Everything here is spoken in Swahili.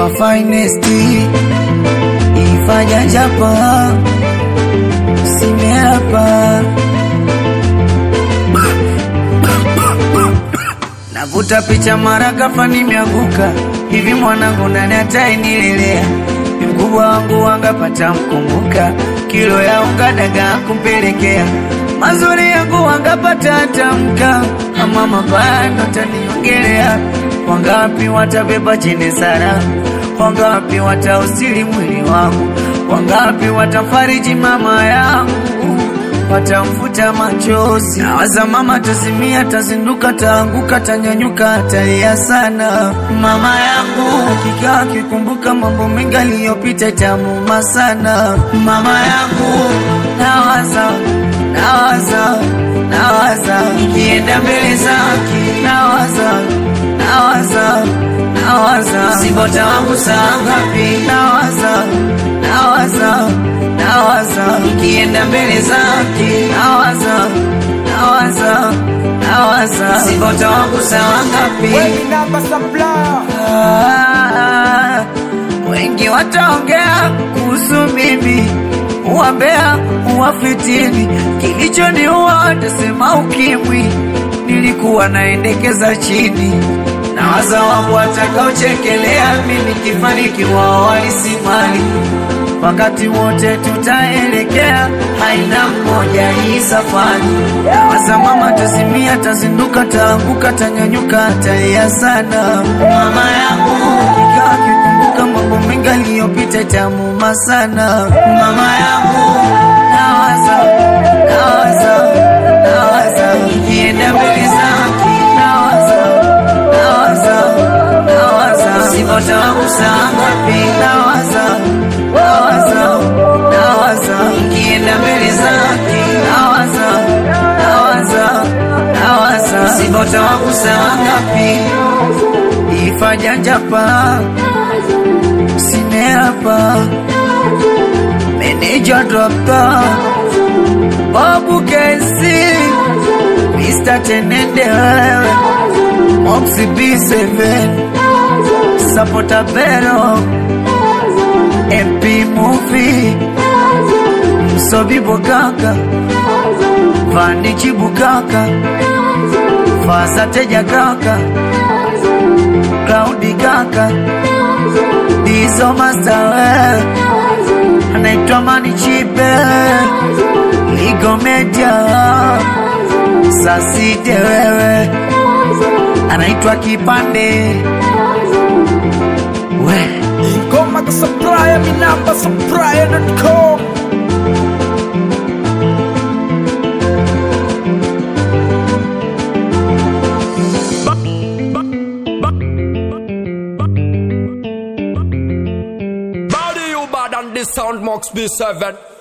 hapa finest ifanya japa simeapa navuta picha mara ghafla nimeanguka hivi mwanangu nani atainilelea ni mkubwa wangu wangapata mkumbuka kilo ya unga dagaa kumpelekea mazuri yangu wangapata tamka ama mabaya ndo taniongelea wangapi watabeba chene sara wangapi watausili mwili wangu wangapi watafariji mama yangu watamfuta machozi nawaza mama tasimia tazinduka taanguka tanyanyuka talia sana mama yangu hakika akikumbuka mambo mengi aliyopita tamuma sana mama yangu nawaza nawaza nawaza ikienda mbele zake nawaza nawaza nawaza sibota wangu saa ngapi nawaza nawaza nawaza ikienda mbele zake nawaza nawaza nawaza sibota wangu saa ngapi Wengi namba supplier. Ah, wengi wataongea kuhusu mimi uwambea uwafitini kilichoniua watasema ukimwi nilikuwa naendekeza chini na waza wangu watakaochekelea mimi kifanikiwa walisimali wakati wote tutaelekea haina mmoja hii safari nawaza mama tasimia tazinduka taanguka tanyanyuka talia sana mama yangu hakika akikumbuka mambo mengi aliyopita tamuma sana mama yangu nawaza nawaza nawaza ikienda mbele zake nawaza nawaza nawaza sivota wangu saa ngapi nawaza nawaza nawaza ikienda mbele zake nawaza nawaza nawaza sivota wangu saa ngapi ifajajapa simeapa meneja dokta babu kesi Mr. Tenende wewe Moxie B7 Sapota Bero MP Movie Msobi Bogaka Vani Chibukaka Fasa Teja Kaka Cloudy Kaka Dizo Master wewe Anaitwa Mani Chipe Ligo Media Sasite wewe anaitwa Kipande we Ingoma ka supplier, mi namba supplier.com. Body you bad and this sound Mox B7